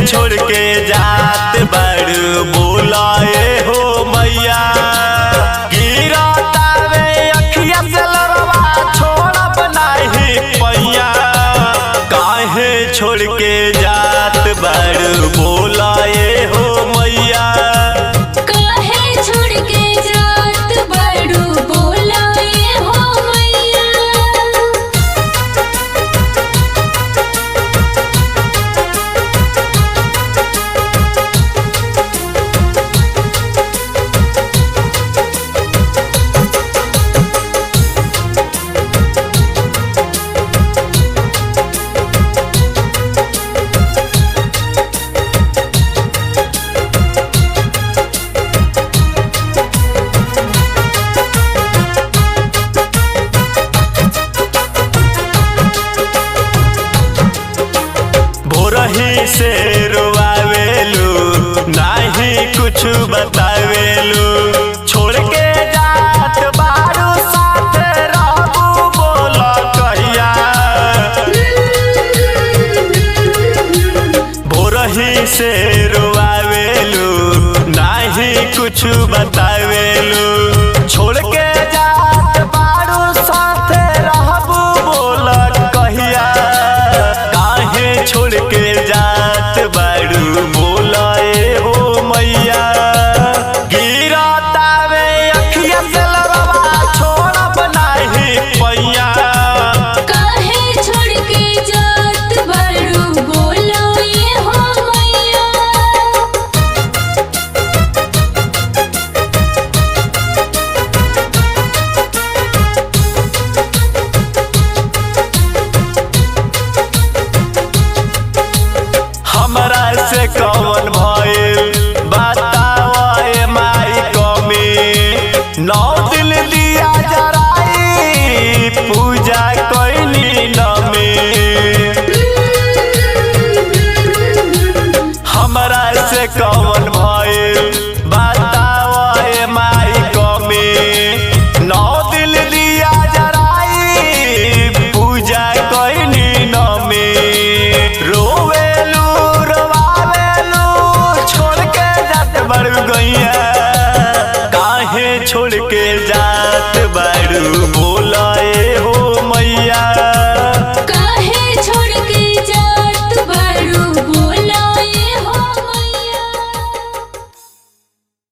छोड़ के जात बड़ बोलाए हो मैया गिरतावे अखिया से लरवा छोड़ब नाही पैया काहे छोड़ के जात बड़ बोलाए हो मैया काहे छोड़ के जात बड़ू बोलाए हो मैया भोरही से रोआवेलू नाही कुछ बतावेलू छोड़ के जात बारू साथ रहबू बोल कहिया भोरही से रोआवेलू नाही कुछ बतावेलू छोड़ के जात बारू साथ रहबू बोल कहिया काहे छोड़ के जात बारू बोलाए हो मैया गिरतावे अखिया से लरवा छोड़ब नाही पैया काहे छोड़ के जात बड़ू बोलाए हो मैया हमरा से कौन भइल बतावे माई कमी नौ दिल दिया जराई पूजा कैली नमी हमरा से कौन भइल बतावे माई कमी नौ दिल दिया जराई पूजा कैली नमी रोवेलू रोवावेलू छोड़ के जात बड़ू गैया काहे छोड़ के जात बड़ू